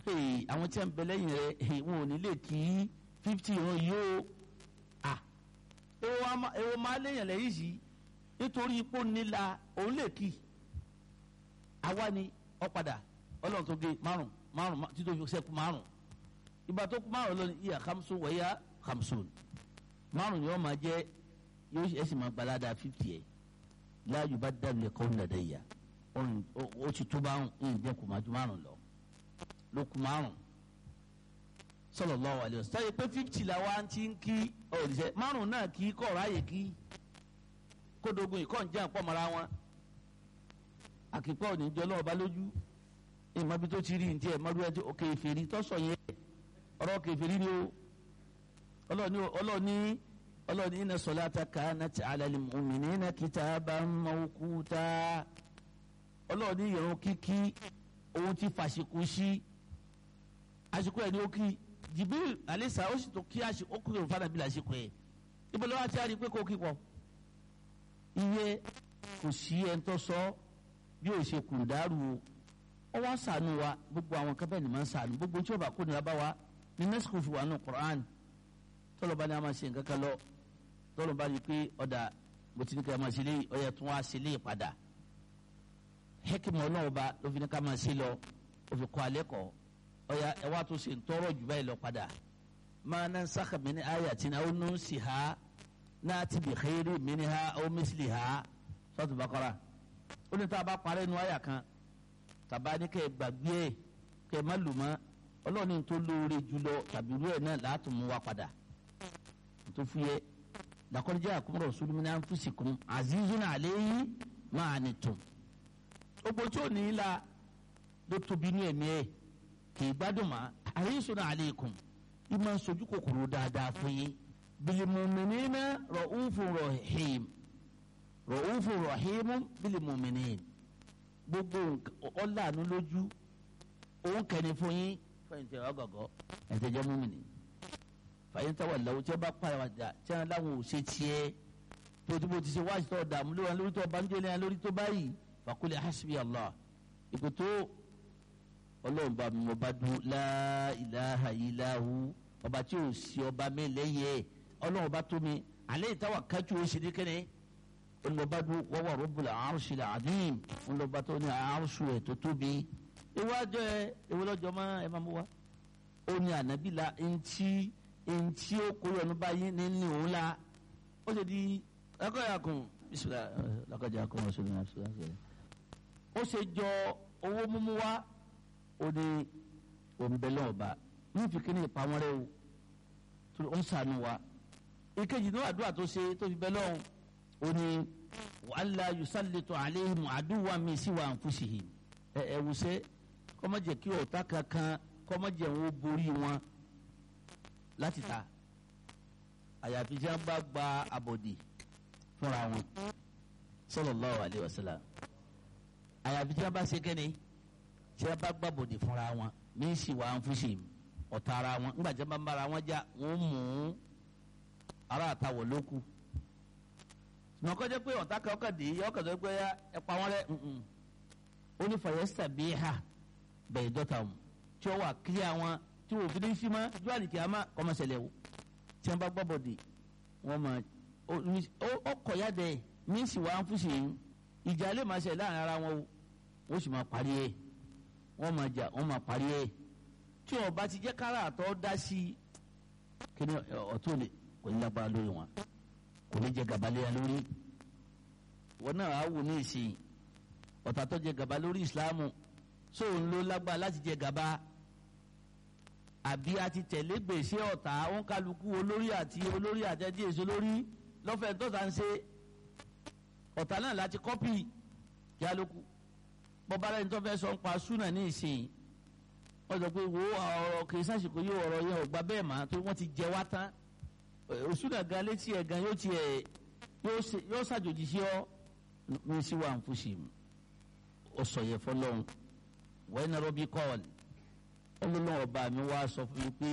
hey, àwọn tí a ń bẹ lẹ́yìn rẹ hey, wọn ò ní lè kí fifty ìran yìí o ah èwo máa léèyàn lẹ́yìn sí nítorí ipò nílà òun lè kí àwa ni ọ̀padà ọlọ́run tó gé márùn márùn títí tó sẹ́kù márùn ìgbà tó kú márùn lọ ní ìyá hamsun wẹ̀yà hamsun márùn ni wọ́n máa jẹ́ yóò ṣe ẹ̀sìn máa gbalada fifty ẹ̀ láàyò bá dábìlẹ̀ kọ́ ń dàda ìyá ó ti tó bá ń jẹ́ kó máa ju márùn lọ ló kú márùn sallallahu alaihi wasallam sáyé pé fifty la wá ti ń kí ọ̀rẹ́sẹ̀ márùn náà kí kọ́ ráyè kí kódogun ìkọ́ ń jẹ́ àpọ̀ mọ́ra wọn àkìpọ̀ ò ní jọ lọ́wọ́ bá lójú ìmọ̀ bí tó ti rí ntí ẹ̀ mọ́rú ẹ̀ tó kèfèrí tó sọ yẹn ọ̀rọ̀ kèfèrí ni o ọlọ́ọ̀ni ọlọ́ọ̀ni ọlọ́ọ̀ni inna salata kanat ala al-mu'minina kitaban mawquta ọlọ́ọ̀ni ìrun kíkí òun ti fàṣekú sí àsìkò ẹ̀ ní ó kí Jibril alisa ó sì tó kí àsìkò ó kúrò fún anabi lásìkò ẹ̀ ibo lọ́wọ́ àti àrí pé kó kí pọ̀ iye kò sí ẹ̀ ń tọ́ sọ bí ó ṣe kùndàrú o ọ wá sànù wa gbogbo àwọn kan bẹ́ẹ̀ ni máa ń sànù gbogbo tí ó bá kó nira bá wa ní nẹ́sìkò fi wà nù Qur'an tọ́lọ̀ bá ní a máa ṣe nǹkan kan lọ tọ́lọ̀ bá ní pé ọ̀dà mo ti ní ká máa ṣe lé ọ̀yà tún wá ṣe lé padà hẹ́kìmọ̀ náà bá ló fi ní ká máa ṣe lọ ó fi kọ́ alẹ́ kọ́ ọ̀yà ẹ wá tó ṣe ń tọrọ jù báyìí lọ padà máa ná sáka mi ní ayatin aw nunsiha náàtì bi khairin minha aw misliha Suratul Baqara ó ní tá a bá parẹ́ nu àyà kan tàbá ní kẹ́ ẹ gbàgbé ẹ kẹ́ ẹ má lò mọ́ ọlọ́ọ̀ni tó lóore jùlọ tàbí irú ẹ̀ náà látún mú wa padà tó fi yẹ laqad ja'akum rasulun min anfusikum azizun alayhi ma anittum gbogbo tí ò ní í la ló tóbi ní ẹ̀mí ẹ̀ kì í gbádùn mọ́ harisun alaykum ìmọ̀ sojú kòkòrò dáadáa fún yín bil mu'minina ra'ufun rahim ra'ufun rahim bil mu'minin gbogbo ọlànà lójú òun kẹni fún yín fẹyìntì ọgọgọ ẹtẹjẹ múmìnì fàyíntà wà lọ́wọ́ tí wọ́n bá pàrọwàjà tí wọ́n láwọn ò ṣe tiẹ̀ tó tí mo ti ṣe wáṣí tó dààmú lórí wọn lórí tó banjẹ́ lẹ́yìn lórí tó báyìí fàkúlẹ̀ hasbi allah ìpè tó ọlọ́run bá mi mo bá dún la ilaha illahu ọba tí ò sí ọba mi lẹ́yẹ ọlọ́run bá tó mi alẹ́ ìtawà kájú ó ṣe ní kẹ́ni olùbàdàn wọ́wọ́ rọ́bùlà àrùsì làdín olùbàdàn ní àrùsù ẹ̀ tó tóbi iwájú ẹ ìwọlọ́jọ́ mọ́ ẹ máa mú wa ó ní ànábì la ntí ntí ó kó yọnu báyìí ní ní òun la ó ṣe di lakọ̀yà kùn bisimilá lakọ̀yà kùn ọ̀ṣun ní àṣù àṣẹ. ó ṣe jọ owó mímú wa ó ní òǹbẹ̀lẹ̀ ọba ní ìfikíní ìpamọ́ rẹ o tó ń sànù wa ìkejì ní àdúrà tó ṣe tó fi bẹ́ lọ́hùn oni wàhálà yusallitu aleihim aduwa mi siwa anfusihim ẹ ẹ wusẹ kọmọjẹ kí ọ̀tá kankan kọmọjẹ wọn borí wọn láti ta àyàfi tí wọn bá gba abọdì fúnra wọn sallallahu alaihi wasallam àyàfi tí wọn bá ṣe kẹ́ni tí wọn bá gba abọdì fúnra wọn mi siwa anfusihim ọ̀tá ara wọn ńgbà tí wọn bá ń bára wọn já wọn mú ara àtàwọ̀ lóku nà kọjá pé ọ̀tá kan ọkọ̀ dé ọkọ̀ tó pé ẹ pa wọ́n rẹ̀ ó ní fàyẹ́sítà bíi ha bẹ̀rẹ̀ dọ́ta mu tí ó wà kílíà wọn tí wò fìdí sí ma ju àlìkí àmà kọ́mọ̀sẹ̀lẹ̀ o tí wọ́n bá gbọ́ bọ̀dì wọ́n ma ọkọ̀ ya dẹ̀ míìsì wà ń fúsì yín ìjà lè máa ṣe láàrin ara wọn o wọ́n sì máa parí ẹ̀ wọ́n máa jà wọ́n máa parí ẹ̀ tí ọba ti jẹ́ kára àtọ́ dá sí kí ni ọ̀tún lè kò ní lágbára lórí wọn kò ní jẹ gàba léya lórí wọn náà á wò ní ìsìn ọ̀tá tó jẹ gàba lórí ìsìláàmù sóun ló lágbára láti jẹ gàba àbí a ti tẹ̀lé gbèsè ọ̀tá wọn kálukú olórí àti olórí àtẹ̀dí èso lórí lọ́fẹ̀ẹ́ tó tà ń ṣe ọ̀tá náà láti kọ́pì kí á lóku bọ́bá rẹ̀ ní tó fẹ́ sọ ń pa súnà ní ìsìn wọ́n sọ pé wo ọ̀rọ̀ kì í sàṣìkò yóò ọ̀rọ̀ yẹn ò gba bẹ́ẹ̀ mà tó wọ́n ti jẹ wá tán òsúnà gan létí ẹ̀ gan yóò tiẹ̀ yóò ṣàjòjì sí ọ ní sí wa nfusi ó sọ yẹ fọlọ́n wọ́n ní rọ́bì kọ́ọ̀lì ọlọ́lọ́ ọba mi wá sọ fún mi pé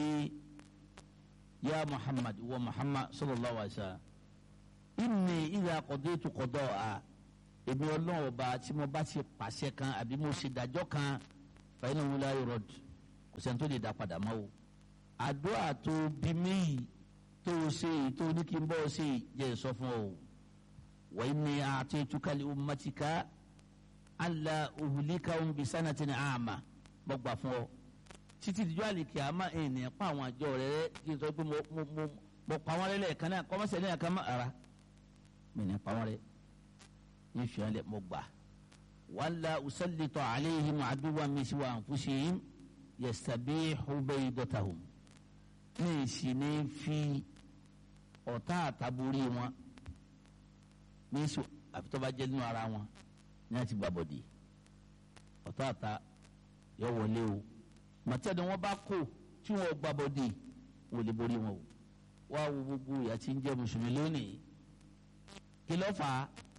ya muhammad wa muhammad sallallahu alaihi wa sallam inni idha qadaytu qada'a èmi ọlọ́run ọba tí mo bá ti pàṣẹ kan àbí mo ṣe dájọ́ kan fa innahu la yurad ọ̀sẹ̀ tó lè dá padà mọ́ o àdúrà tó bí méyì tó o ṣe èyí tó ní kí n bọ́ ọ ṣe jẹ́ sọ fún ọ wa inni a'taytuka li ummatika alla uhlikahum bi sanatin 'ama mo gbà fún ọ títí dijọ́ àlèkè àmà ènìyàn pa àwọn àjọ rẹ rẹ kí n sọ pé mo mo mo mo pa wọn lẹ́lẹ̀ kan náà kọ́mọ́sẹ̀ ní àkàn má ara mi ní pa wọn rẹ ní fiyan lẹ mo gbà wala usallitu alayhim aduwwan min siwa anfusihim yastabihu baydatahum ní ìsì ní fi ọ̀tá àtàbórí wọn ní ìsì àfitọ́ba jẹ́ nínú ara wọn ní àti gbàbọ̀dì ọ̀tá àtà yọ wọlé o màtẹ́ni wọn bá kó tí wọn gbàbọ̀dì wọn ò lè borí wọn o wá wo gbogbo ìyà tí ń jẹ́ mùsùlùmí lónìí kí ló fà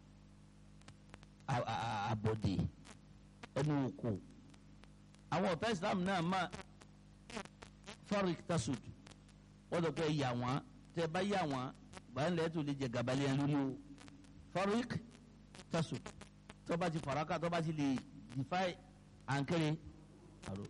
á àbọ̀dì ẹnu òkò àwọn ọ̀tá Islam náà máa farik tasud wọ́n dọ̀ pé yà wọ́n tẹ́ bá yà wọ́n báyìí lẹ́yìn tó lè jẹ gàbálẹ̀ yẹn lórí o farik tasud tó bá ti faraka tó bá ti lè defy ànkẹ́rẹ́ àrò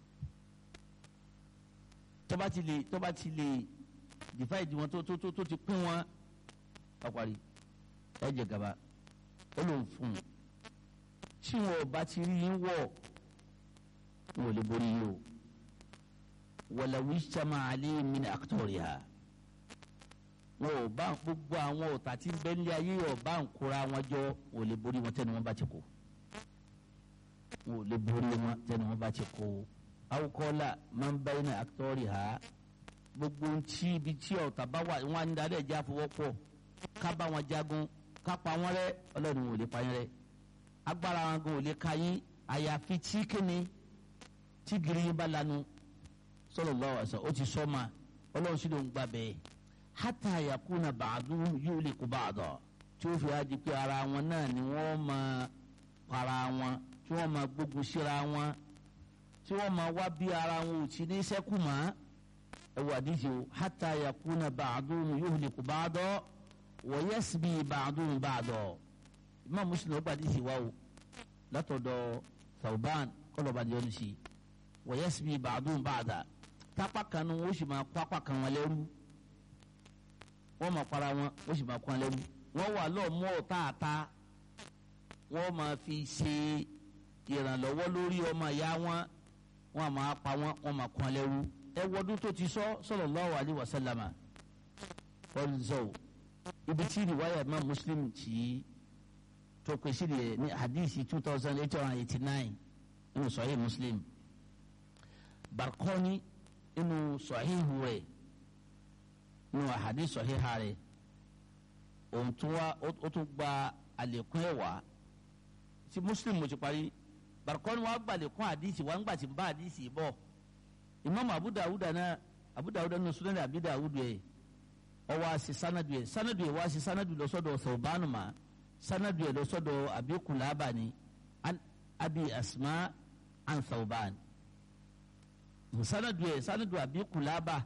tó bá ti lè tó bá ti lè defy di wọn tó tó tó ti pín wọn ọ̀parí ẹ jẹ gàba ó lòun fún un tí wọn ò bá ti rí yín wọ̀ wọn ò lè borí yín o wọlọwí sàmà alẹ́ mi ní àkútọ̀rìà wọn ò bá gbogbo àwọn ọ̀tá tí ń bẹ nílé ayé ọba ń kóra wọn jọ wọn ò lè borí wọn tẹnu wọn bá ti kó wọn ò lè borí wọn tẹnu wọn bá ti kó awukọ́lá máa ń bẹ ní àkútọ̀rìà gbogbo ntí ibi tí ọ̀tá bá wà wọn á ń darí ẹ̀jẹ̀ àfọwọ́pọ̀ ká bá wọn jagun ká pa wọn rẹ́ ọlọ́run ò lè pa yín rẹ́ agbára wọn gan ò lè ka yín àyàfi tí kíni tí gírí yín bá lanu sallallahu alaihi wasallam ó ti sọ ma ọlọ́run sì ló ń gbà bẹ́ẹ̀ hatta yakuna ba'duhum yuliku ba'da tí ó fi wá di pé ara wọn náà ni wọ́n máa para wọn tí wọ́n máa gbógun síra wọn tí wọ́n máa wá bí ara wọn ò ti ní sẹ́kù mọ́ ẹ wà díje o hatta yakuna ba'duhum yuliku ba'da wa yasbi ba'duhum ba'da Imam Muslim ó gbàdí sí wa o látọ̀dọ̀ Thawban kọlọ̀bà ni yọnu sí i wa yasbi ba'duhum ba'da tápá kan nu wọ́n sì máa kó apá kan wọn lẹ́rú wọ́n máa para wọn wọ́n sì máa kó wọn lẹ́rú wọ́n wà lọ́ọ̀ mú ọ̀tá àta wọ́n máa fi ṣe ìrànlọ́wọ́ lórí ọmọ ìyá wọn wọ́n máa pa wọn wọ́n máa kó wọn lẹ́rú ẹ wọ́dún tó ti sọ sallallahu alaihi wasallama wọ́n zọ ibi tí ìwáyà máa Muslim tì í tó pèsè rẹ̀ ní hadisi two thousand eight hundred eighty nine nínú Sahih Muslim barkoni inú sọ̀híhù rẹ̀ inú àhàdí sọ̀híhà rẹ̀ òun tún wá ó tún gba àlékún ẹ̀wà tí muslim mo ti parí barkoni wá gba àlékún àdìsí wá ń gbà tí ń bá àdìsí bọ̀ imam abu dawuda náà abu dawuda náà sunan abi dawudu yẹ ọwọ́ àṣì sanadu yẹ sanadu yẹ wá àṣì sanadu lọ sọ́dọ̀ sọ̀bánu ma sanadu yẹ lọ sọ́dọ̀ abi kulaba ni abi asma an sọ̀bánu sanadu yẹ sanadu abi kulaba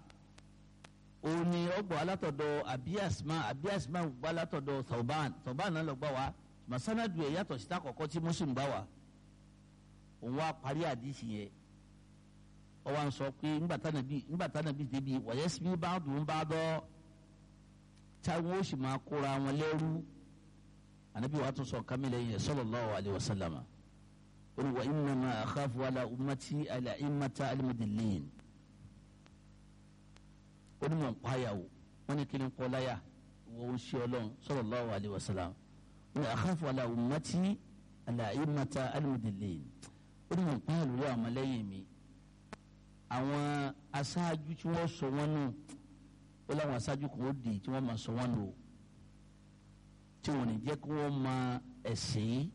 òní ọgbọ alátọ̀dọ̀ abi asma abi asma gbọ alátọ̀dọ̀ thawban thawban náà lọ gbà wá mà sanadu yẹ yàtọ̀ síta kọ̀kọ́ tí muslim gbà wá òun wá parí àdìsí yẹ ọwọ́ à ń sọ pé ńgbàtà nàbí ńgbàtà nàbí débi wọ̀nyẹ́ sí bá dùn bá dọ́ táwọn ó sì máa kóra wọn lẹ́rú ànábì wàá tún sọ kámílẹ̀ yẹn sallallahu alaihi wasallam oni wa innama akhafu ala ummati ala immata almudillin oni mo nkwaya o wọn ni kiri nkọlaya wọn ṣe Ọlọ́run sallallahu alayhi wa sallam oni akhafu ala ummati ala immata almudillin oni mo nkwaya lórí àwọn ọmọlẹ́yìn mi àwọn aṣáájú tí wọ́n sọ wọn nù ó láwọn aṣáájú kò dé tí wọ́n máa sọ wọn nù tí wọ́n ní jẹ́ kí wọ́n máa ẹ̀sìn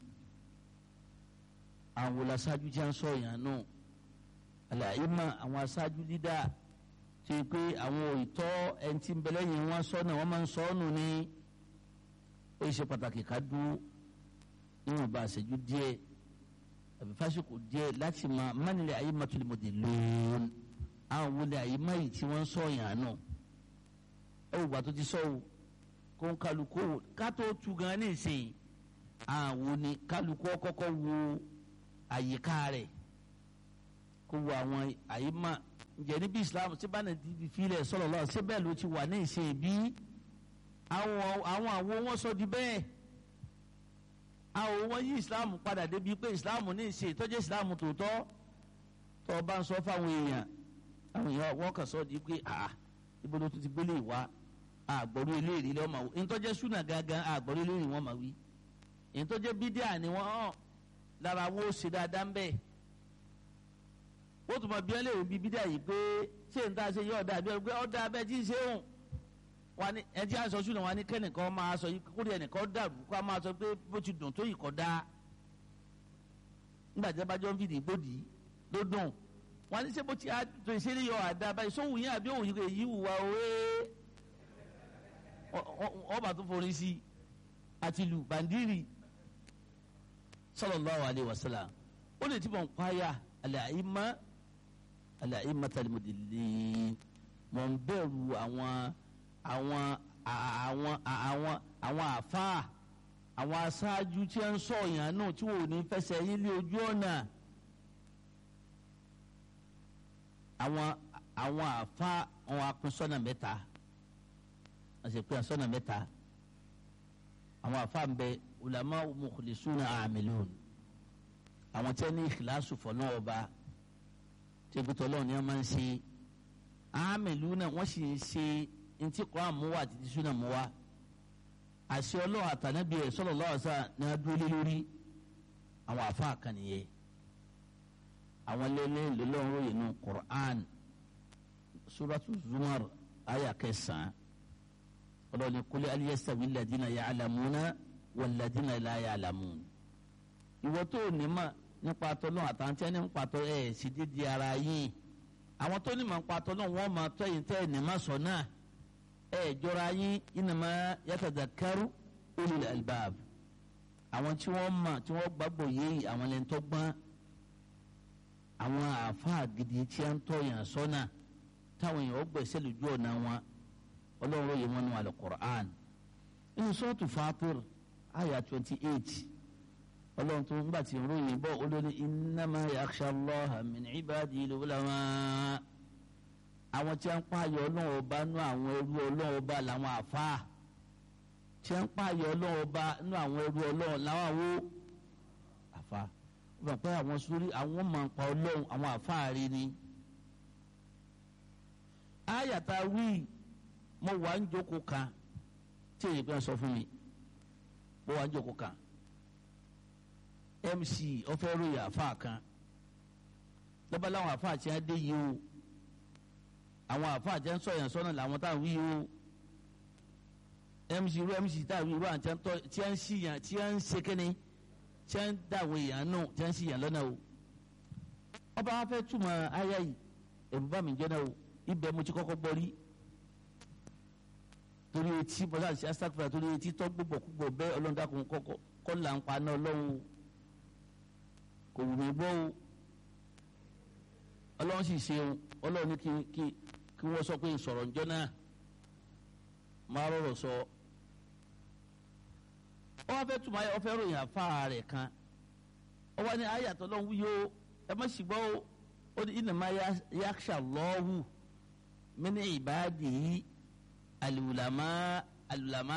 àwọn aṣáájú tí a ń sọ yàn nù àlàyé mọ àwọn aṣáájú dídá tí pé àwọn ìtọ́ ẹni tí ń bẹ lẹ́yìn wọn sọ náà wọ́n máa ń sọ ọ́ nù ní ó ṣe pàtàkì ká dúró níwọ̀n bá àṣẹjú díẹ̀ àbí fásitì díẹ̀ láti mọ mánilẹ̀ ayé má tún lè mọ̀ dé lóòn àwọn wọlé ayé má yìí tí wọ́n ń sọ yàn nù ẹ wò gbà tó ti sọ o kó ń kálukó ká tó tu gan ní ìsìn àwọn ni kálukó kọ́kọ́ wo àyíká rẹ̀ kó wo àwọn àyímà ǹjẹ́ níbi islam tí bá nàìjíríà ti filẹ̀ sọ̀rọ̀ lọ ṣé bẹ́ẹ̀ ló ti wà ní ìṣe bí àwọn àwọn àwo wọn sọ di bẹ́ẹ̀ àwọn wọn yí islam padà débi pé islam ní ìṣe ìtọ́jú islam tòótọ́ tó o bá ń sọ fáwọn èèyàn àwọn èèyàn wọ́n kàn sọ di pé àà ibo ló tún ti gbélé ìwà àgbọ̀rú eléyìí lọ́mọ wò ìtọ́jú súnà gangan àgbọ̀rú eléyìí wọ́n máa wí ìtọ́jú bídíà ni wọ́n hàn lára wo ṣe dáadáa ń bẹ́ẹ̀ ó tún mọ bí ẹ lè bí bídà yìí pé ṣé n ta ṣe yọ ọ̀dà bí ẹ pé ọ̀dà abẹ́ tí ń ṣe òun wọn ni ẹ jẹ́ àṣọ ṣùgbọ́n wọn ni kẹ́nìkan máa sọ yìí kórè ẹnìkan dàrú kó a máa sọ pé bó ti dùn tó yìí kọ́ da nígbà tí a bá jọ ń fìdí gbòdì ló dùn wọn ni ṣé bó ti tó ìṣeré yọ àdá báyìí sóhùn yín àbí òun yìí wùwà òwe ọba tó forí sí àti lù bàndírì sallallahu alaihi wasallam ó lè ti bọ̀ ń pààyà àlẹ́ àyímá alayi matalimudili mọ̀ ń bẹ̀rù àwọn àwọn àwọn àwọn àwọn àfáà àwọn aṣáájú tí ń sọ yàn náà tí wò ní fẹsẹ̀ yín lé ojú ọ̀nà àwọn àwọn àfáà àwọn apinsọ́nà mẹ́ta wọ́n sì pín sọ́nà mẹ́ta àwọn àfáà ń bẹ ulama mukhlisuna amilun àwọn tí wọ́n ní ìkìláṣù fọ́nà ọba tẹ̀gbẹ́tọ̀ ọlọ́run ni wọ́n máa ń ṣe àmìlú náà wọ́n sì ń ṣe ntí Kùránì mú wá àti ti Sunnah mú wá àṣẹ ọlọ́run àtànábì ẹ̀ sallallahu alaihi wasallam ní wọ́n dúró lé lórí àwọn àfáà kan nìyẹn àwọn lẹ́lẹ́ lọ́lọ́run ròyìn nù Qur'an suratu Zumar aya kẹsàn-án ọlọ́run ní kul hal yastawi alladhina ya'lamuna walladhina la ya'lamun ìwọ tó ní mà nípa tọ́lọ́ àtàntí ẹni nípa tọ́ ẹ̀ sì dídí ara yín àwọn tó ní mà nípa tọ́lọ́ wọn máa tọ́ yìí tẹ́ ẹ̀ ní má sọ náà ẹ̀ jọra yín innama yatadhakkaru ulul albab àwọn tí wọ́n mọ̀ tí wọ́n gbàgbọ́ yìí àwọn lẹ́ni tó gbọ́n àwọn àáfàá gidi tí a ń tọ́ yàn sọ́nà táwọn èèyàn gbẹ̀sẹ̀ lójú ọ̀nà wọn ọlọ́run yìí wọn nù al-Qur'an inú sọ́ọ̀tù Fatir àyà twenty eight ọlọ́run tó ń gbà tí ń ròyìn bọ́ olórí innama yakhsha Allaha min ibadil ulama àwọn tí wọ́n ń pààyàn ọlọ́run ọba nú àwọn ẹrú ọlọ́run ọba làwọn àfáà tí wọ́n ń pààyàn ọlọ́run ọba nú àwọn ẹrú ọlọ́run làwọn àwo àfáà wọ́n fà pé àwọn sórí àwọn máa ń pa ọlọ́run àwọn àfáà rí ni. àyàtà wí mo wà ń jókòó kan tí èyí kan sọ fún mi mo wà ń jókòó kan mc ọfẹ ròyìn àfáà kan lọ́ba láwọn àfáà tí wọ́n dé yìí o àwọn àfáà tí wọ́n sọ yẹn sọ́nà làwọn táwọn wí o mc irú mc táwọn wí irú àwọn tí wọ́n ń sí yàn tí wọ́n ń ṣe kẹ́ni tí wọ́n ń dàwọ̀ èèyàn nù tí wọ́n ń sí yàn lọ́nà o ọba wa fẹ́ túmọ̀ ayá yìí ẹ̀rù bá mi jẹ́ náà o ibẹ̀ mo ti kọ́kọ́ gbọ́ rí torí etí bọ́lá àti asakura torí etí tọ́ gbogbo gbogbo bẹ́ẹ̀ ọlọ́dàkùn kọ́kọ́ kọ́ là ń pa náà lọ́wọ́ kò wù mí gbọ́ o ọlọ́run sì ṣe o ọlọ́run ní kí kí kí wọ́n sọ pé sọ̀rọ̀ ǹjọ́ náà máa rọrọ̀ sọ ọ wá fẹ́ tùmọ̀ ayé ọ fẹ́ ròyìn àfa rẹ̀ kan ọ wá ní ayàtọ̀ lọ́hùn wúyọ ẹ má sì gbọ́ o ó ní innama yakhsha Allahu min ibadihi al-ulama al-ulama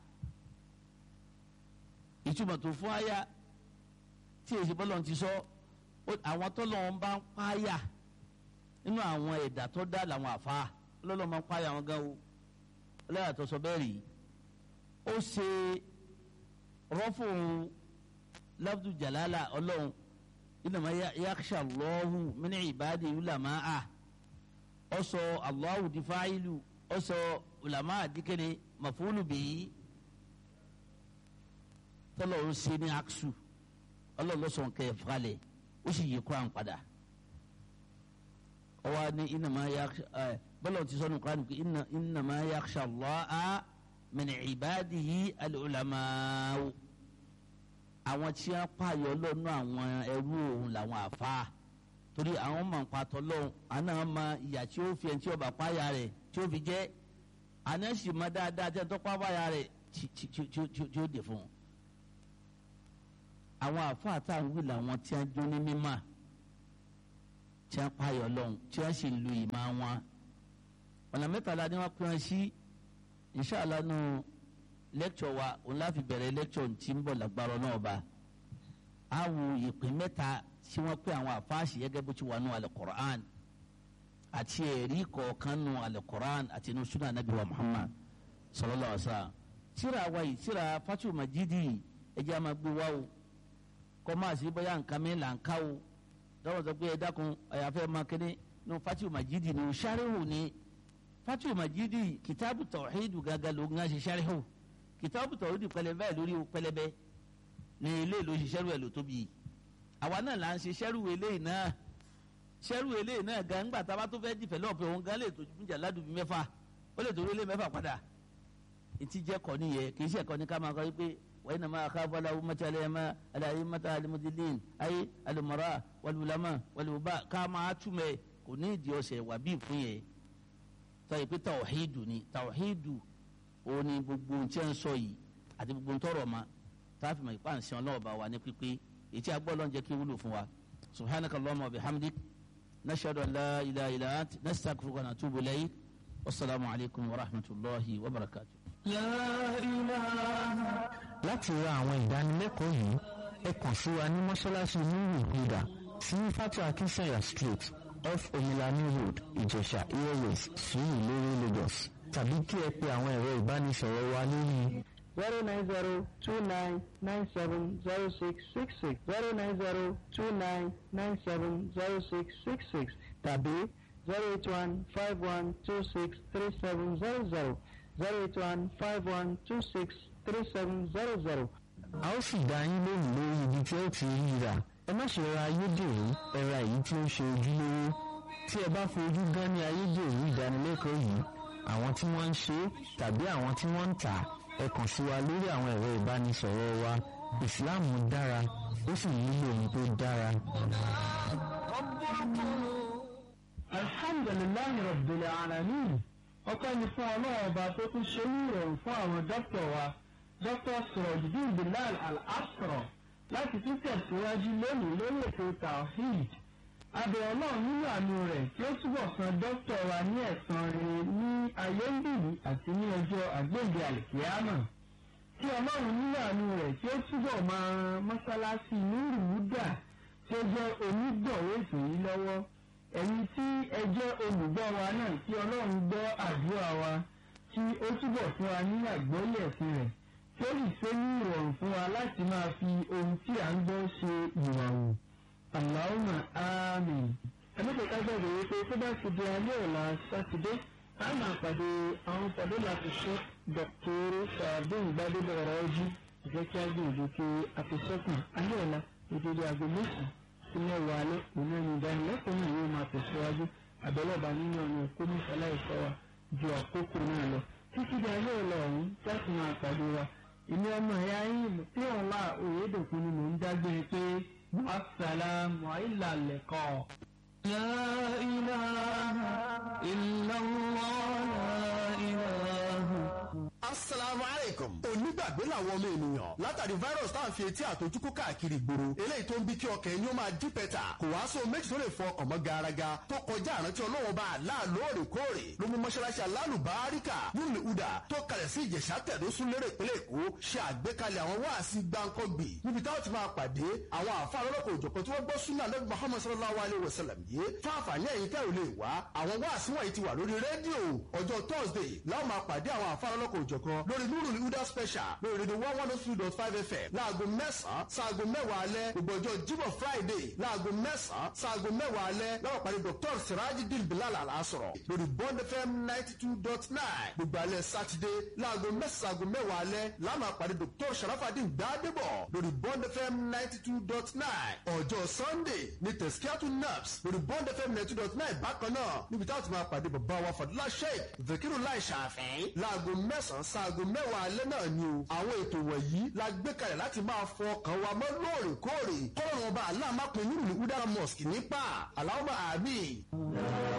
ìtumọ̀ tó fún aya tí èsì bọ́lọ̀ ti sọ àwọn tọ́lọ̀ ń bá ń páyà nínú àwọn ẹ̀dá tó dá làwọn àfa lọ́lọ́ máa ń páyà wọn gan o ọlọ́yà tó sọ bẹ́ẹ̀ rí ó ṣe rọ́fò lafdu jalala ọlọ́run innama yakhsha Allahu min ibadi ulama'a ó sọ Allahu di fa'ilu ó sọ ulama dikene mafulu bihi tọ́lọ̀ ń ṣe ní aksu ọlọ́lọ́sọ̀n kẹ́ ẹ̀ falẹ̀ ó sì yí kuran padà ọwọ́ ní innama yakhsha ẹ bọ́lá ti sọ́nù kuran pé innama yakhsha Allaha min ibadihi al-ulama'u àwọn tí wọ́n pààyàn lọ́nà àwọn ẹrú òun làwọn àfa torí àwọn máa ń patọ́ lọ́hùn àná máa ìyà tí ó fi ẹni tí ó bá pààyà rẹ̀ tí ó fi jẹ́ àná sì máa dáadáa tí ó tọ́ pààyà rẹ̀ tí ó dè fún un àwọn àfáà tá à ń wí làwọn tí a jó ní mímà tí wọ́n payọ̀ lọ́hùn tí wọ́n sì ń lu ìmọ̀ wọn ọ̀nà mẹ́tàlá ni wọ́n pín wọn sí inṣàlá nù lẹ́kṣọ̀ wa òun láfi bẹ̀rẹ̀ lẹ́kṣọ̀ tí ń bọ̀ lágbára náà bá a wo ìpín mẹ́ta tí wọ́n pín àwọn àfáàsì gẹ́gẹ́ bó ti wà nù Al-Qur'an àti ẹ̀rí kọ̀ọ̀kan nù Al-Qur'an àti nù sunnah Nabi wa Muhammad sallallahu alaihi wasallam tíra wa yìí tíra Fathul Majidi ẹ̀jẹ̀ àmà gbé wa o kọ́ máa sí bóyá nǹkan mi là ń ká o dọ́wọ́ sọ pé ẹ dákun àyàfẹ́ máa kéde nù Fathul Majidi nù sáré ni Fathul Majidi kìtàbù tawhidu gàgà ló ń ṣe sáré kìtàbù tawhidu pẹlẹbẹ lórí pẹlẹbẹ ní ilé ìlú ṣiṣẹ́rù ẹ̀ ló tóbi àwa náà là ń ṣe ṣẹ́rù eléyìí náà ṣẹ́rù eléyìí náà gan ńgbà tá a bá tó fẹ́ dìfẹ́lọ́pù òun gan lè tó jà ládùúgbò mẹ́fà ó lè torí ilé mẹ́fà padà ìtì jẹ́ kọ́ nìyẹn kì í ṣe ẹ̀kọ́ ní ká máa kọ́ wípé wọ́n iná máa ká fọlá mọ́tàlẹ́ ẹ̀ máa aláyé mọ́tà alimudilin ayé alimọ́ra wàlúwàlámà wàlúwàbá ká máa túmẹ̀ kò ní ìdí ọ̀sẹ̀ wà bí ìfún yẹn tọ́ ìpè tàwọ̀hídù ni tàwọ̀hídù òun ni gbogbo ohun tí ń sọ yìí àti gbogbo ohun tọrọ ma táàfin mọ̀ ìpá ǹsẹ̀ ọlọ́ọ̀bá wa ní pípé ètí agbọ́lọ́ ń jẹ́ kí wúlò fún wa subhanaka allahumma wa bihamdik nashhadu an la ilaha illa ant nastaghfiruka wa natubu ilayk wasalaamu alaykum wa rahmatulahi wa barakatuh. láti ra àwọn ìdánilẹ́kọ̀ọ́ yìí ẹ kàn sí wa ní mọ́ṣáláṣí nuru huda sí fatu akinsanya street off omilani road ìjẹ̀ṣà airways sùúrù lórí lagos tàbí kí ẹ pe àwọn ẹ̀rọ ìbánisọ̀rọ̀ wa lórí zero nine zero two nine nine seven zero six six six zero nine zero two nine nine seven zero six six six tàbí zero eight one five one two six three seven zero zero zero eight one five one two six three seven zero zero. a ó sì dá yín lóhùn lórí ibi tí ó ti rí rà ẹ má ṣe ra ayédèrú ẹ ra èyí tí ó ń ṣe ojúlówó tí ẹ bá fojú gan ní ayédèrú ìdánilẹ́kọ̀ọ́ yìí àwọn tí wọ́n ń ṣe tàbí àwọn tí wọ́n ń tà ẹ kàn sí wa lórí àwọn ẹ̀rọ ìbánisọ̀rọ̀ wa ìsìláàmù dára ó sì nílò ohun tó dára. alhamdulilayi rabbil alamin ọpẹ́ ni fún ọlọ́run ọba tó tún ṣe ní ìrọ̀rùn fún àwọn dókítà wa dókítà sirojidin bilal al-asra láti tún tẹ̀síwájú lónìí lórí ètò tawhid abẹ ọlọ́run nínú àánú rẹ̀ tí ó túbọ̀ san dókítà wa ní ẹ̀san rere ní ayé ń bìí àti ní ọjọ́ àgbéǹde àlìkíyàmà tí ọlọ́run nínú àánú rẹ̀ tí ó túbọ̀ máa ran mọ́sálásí nírù wúdà tí ó jẹ́ onígbọ̀wé ètò yìí lọ́wọ́ ẹ̀yin tí ẹ jẹ́ olùgbọ́ wa náà tí ọlọ́run gbọ́ àdúrà wa tí ó túbọ̀ fún wa ní àgbọ́lé ẹ̀sìn rẹ̀ tí ó sì ṣe ní ìrọ̀rùn fún wa láti máa fi ohun tí à ń gbọ́ ṣe ìwàwù. Allahumma àmín. ẹ̀mẹ́tẹ̀ ká gbàgbé wípé tó bá ti di alẹ́ ọ̀la sátidé a máa pàdé àwọn pàdé láti ṣe dọ̀kítọ́rù sàbẹ̀yìn gbadébọ̀ ọ̀rọ̀ ọjí ìfẹ́ kí á gbìyànjú pé àfẹsẹ́kùn alẹ́ ọ̀la ìdíje aago mẹ́sàn-án sí mẹ́wàá alẹ́ òun ẹni ìdánilẹ́kọ̀ọ́ náà yóò máa tẹ̀síwájú àbẹ̀lọ́ba nínú ọ̀nà kọ́mísálà ìfọ́ wa ju àkókò náà lọ títí di alẹ́ ọ̀la ọ̀hún láti máa pàdé wa ìní ọmọ ẹ̀yà yín tí ọ̀la òyedòkun ni mò ń dágbére pé assalamu alaikum. La ilaha illallah la ilaha. asalaamu aleykum. onígbàgbé làwọn ọmọ ènìyàn látàrí virus tá à ń fi etí àtọjúkú káàkiri ìgboro eléyìí tó ń bí kí ọkàn ẹni ó máa dí pẹ́tà kò wá sóhun méjì tó lè fọ ọkàn mọ́ garaga tó kọjá àrántí ọlọ́wọ́ bá a lá lóòrèkóòrè ló mú mọ́ṣáláṣí alálùbáríkà nílùú uda tó kalẹ̀ sí ìjẹ̀ṣà tẹ̀dó sún lérè ìpínlẹ̀ èkó ṣe àgbékalẹ̀ àwọn wáàsí gbáǹkọ́gbì níbi táwọn ti máa pàdé àwọn àfa lọ́lọ́kọ̀ òjọ̀kan tí wọ́n gbọ́ súnà lẹ́gbẹ̀ẹ́ muhammad sallallahu alayhi wa sallam yìí fún àǹfààní ẹ̀yin tẹ́ ò lè wá àwọn wáàsí wọ̀nyí ti wà lórí rédíò ọjọ́ thursday láwọn máa pàdé àwọn àfa lọ́lọ́kọ̀ òjọ̀kan lórí nurul huda special lórí rédíò one one two dot five fm láago mẹ́sàn-án sáago mẹ́wàá alẹ́ gbogbo ọjọ́ jíbọ̀ friday láago mẹ́sàn-án sáago mẹ́wàá alẹ́ láwọn pàdé dr sirajidin bilal alasọ̀rọ̀ lórí bond fm ninety two dot nine gbogbo alẹ́ sátidé láago mẹ́sàn-án sáago mẹ́wàá alẹ́ láwọn pàdé dr sharafadin gbadebo lórí bond fm ninety two dot nine ọjọ́ sunday ní tẹ̀síkíátù naps lórí bond fm ninety two dot nine bákan náà níbi táwọn ti máa pàdé bàbá wa fadúlá sheik zakiru lai ṣàfẹ́ láago mẹ́sàn-án sáago mẹ́wàá alẹ́ náà ni o àwọn ètò wọ̀nyí la gbé kalẹ̀ láti máa fọ ọkàn wa mọ́ lóòrèkóòrè kọ́lọ́run ọba aláàmápin nínú ìwúdára mosque nípa aláwọ̀ àmì.